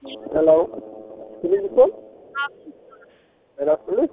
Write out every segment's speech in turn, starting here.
ሄሎ ፊሊንግቶን ጤና ይስጥልኝ።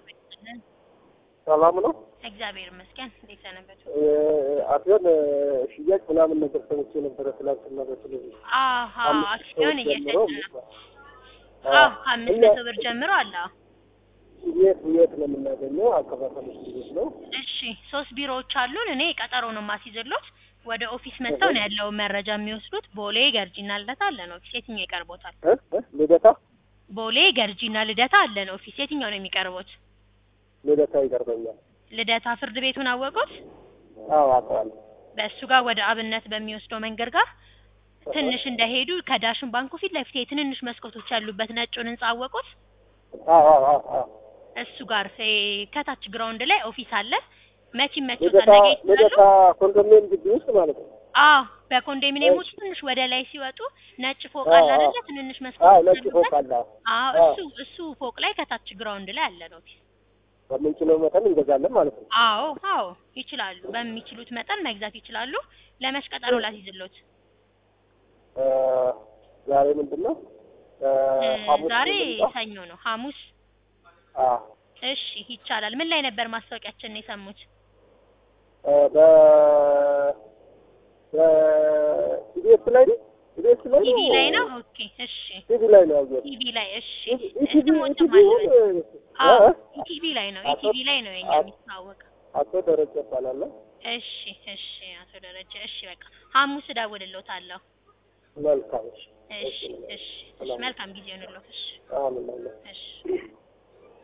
ሰላም ነው? እግዚአብሔር ይመስገን። እንዴት ሰነበቱ? አክሲዮን ሽያጭ ምናምን ነገር ሰምቼ ነበረ ትላንትና በቴሌቪዥን አሀ አምስት አክሲዮን ሰዎች ጀምሮ እየሸጥን ነው። አዎ ከአምስት መቶ ብር ጀምሮ አለ። አዎ። የት የት ነው የምናገኘው? አከፋፈል ቤት ነው? እሺ ሶስት ቢሮዎች አሉን። እኔ ቀጠሮ ነው የማስይዝሎት። ወደ ኦፊስ መጥተው ነው ያለው መረጃ የሚወስዱት። ቦሌ ገርጂና ልደታ አለን ኦፊስ። የትኛው ይቀርቦታል? እ? እ? ልደታ ቦሌ ገርጂና ልደታ አለን ኦፊስ። የትኛው ነው የሚቀርቦት? ልደታ ይቀርበኛል። ልደታ ፍርድ ቤቱን አወቁት? አዎ አውቀዋለሁ። በእሱ ጋር ወደ አብነት በሚወስደው መንገድ ጋር ትንሽ እንደሄዱ ከዳሽን ባንኩ ፊት ለፊት የትንንሽ መስኮቶች ያሉበት ነጩን ህንጻ አወቁት? አዎ አዎ አዎ አዎ እሱ ጋር እ ከታች ግራውንድ ላይ ኦፊስ አለ። መቼ መቼው ልደታ ነገ ይችላሉ? ልደታ ኮንዶሚኒየም ግቢ ውስጥ ማለት ነው። አዎ በኮንዶሚኒየሞች ትንሽ ወደ ላይ ሲወጡ ነጭ ፎቅ አዎ፣ አለ አዎ። አይደለ? ትንንሽ አዎ መስኮቶች ነጭ ፎቅ ያሉበት። አለ። አዎ አዎ። እሱ እሱ ፎቅ ላይ ከታች ግራውንድ ላይ አለ ነው ኦፊስ። በምንችለው መጠን እንገዛለን ማለት ነው። አዎ አዎ ይችላሉ። በሚችሉት መጠን መግዛት ይችላሉ። ለመች ቀጠሮ ላስይዝሎት? እ፣ ዛሬ ምንድን ነው? እ፣ እ፣ ሐሙስ ዛሬ ልምጣ? ሰኞ ነው። ሐሙስ አዎ እሺ ይቻላል። ምን ላይ ነበር ማስታወቂያችን ነው የሰሙት? እ፣ በ በኢቢኤስ ላይ ነው ኢቢኤስ ላይ ቲቪ ላይ ነው። ኦኬ እሺ ቲቪ ላይ ነው ያየሁት። ቲቪ ላይ እሺ። ኢቲቪ ስሞት ኢቲቪ ማለት ይሁን አዎ እ? ኢቲቪ ላይ ነው። አቶ- ኢቲቪ ላይ ነው የኛ አቶ- የሚታወቀው። አቶ ደረጀ እባላለሁ። እሺ እሺ አቶ ደረጀ እሺ በቃ ሐሙስ እደውልልዎታለሁ። መልካም እሺ። እሺ እሺ እሺ መልካም ጊዜ ይሁንልዎት። እሺ አሜን አሜን። እሺ